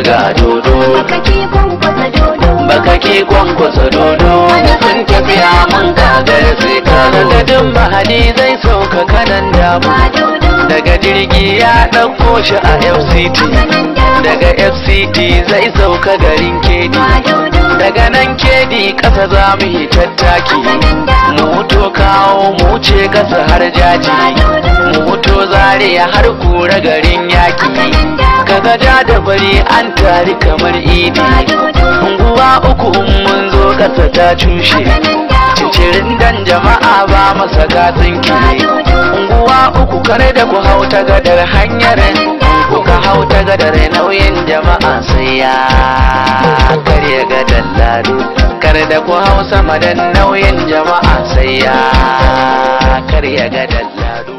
ga dodo baka ke kwankwasa dodo baka ke kwankwasa dodo sun tafiya mun gagara sai ka gadin mahadi zai sauka kanan damu ba dodo daga jirgi ya ɗauko shi a fct kanan da daga fct zai sauka garin kedi ba dodo daga nan kedi ƙasa za mu yi tattaki kanan da mu wuto kawo mu wuce ƙasa har jaji mu wuto zaria har kura garin yaki kanan da kaga ja da bari an tari kamar idi ba dodo unguwa uku in mun zo ƙasa ta cushe kanan da cincirin dan jama'a ba masa gatsin ba kire dodo unguwa uku kare da ku hau ta gadar hanyar kuka hau ta gadar nauyin jama'a sai ya karya gadar lado kare da ku hau sama da nauyin jama'a sai ya karya gadar lado